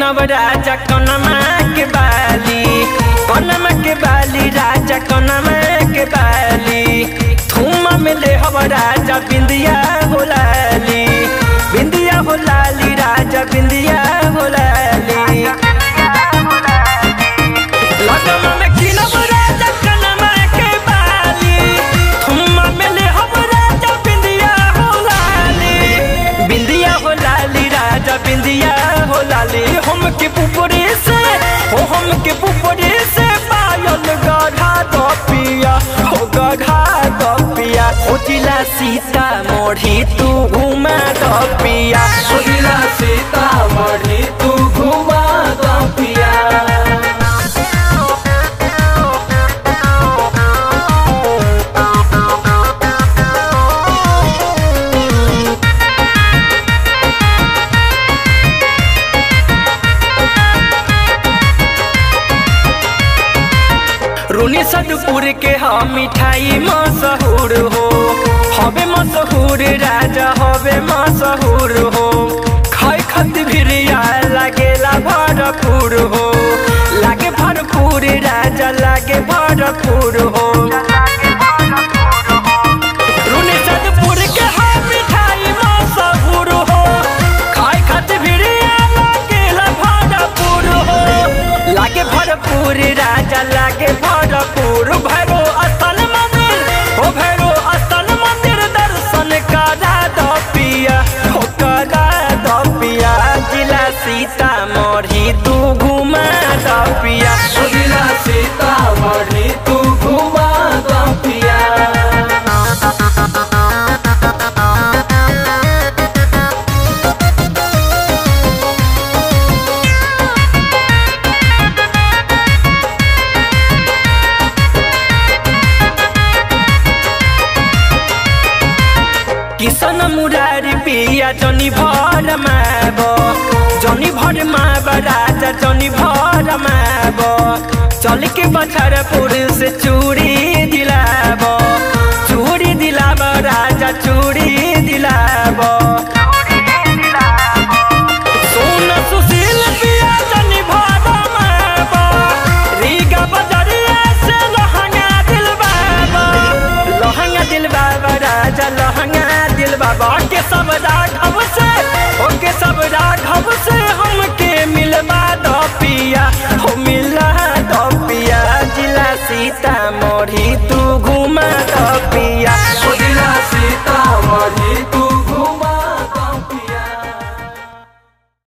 किनब राजा कनमा के बाली कनमा के बाली राजा कनमा के बाली थुमा में ले हब राजा बिंदिया हो लाली बिंदिया हो लाली राजा बिंदिया हो लाली लगमा में किनब राजा कनमा के बाली थुमा में ले हब राजा बिंदिया हो लाली बिंदिया हो लाली राजा बिंदिया हो लाली हम के पुपरे से हो हम के पुपरे से पायल गढ़ा दो पिया हो गढ़ा दो पिया हो जिला सीता मोढ़ी तू घुमा दो पिया सुगिला सीतामढ़ी तू घुमा दो पिया रूनी सदपुर के हम मिठाई मशहूर हो हवे मशहूर राजा हवे मशहूर हो खाई खत भिरिया लागेला भरपूर हो लागे भरपूर राजा लागे भरपूर हो रूनी सदपुर के हम मिठाई मशहूर हो खाई खत भिरिया लागेला भरपूर हो लागे भरपूर राजा लागे भरपूर भैरो स्थल मंदिर हो भैरो स्थल मंदिर दर्शन करा दो पिया हो करा दो पिया जिला सीतामढ़ी तू घुमा दो पिया सुगिला सीतामढ़ी तू घुमा दो पिया किसन मुरारी पिया जनी भर माब जनी भर माब राजा जनी भर माब चल के बछरपुर से चूड़ी दिलाब चूड़ी दिलाब राजा चूड़ी दिलाब सोन सुशील पिया जनी भर माब रीगा बजरिया से लहंगा दिल बाबा लहंगा दिल बाबा राजा लहंगा दिल बाबा के सब राघव से ओके सब राघव से हमके मिलवा दो पिया हो मिला दो पिया जिला सीतामढ़ी तू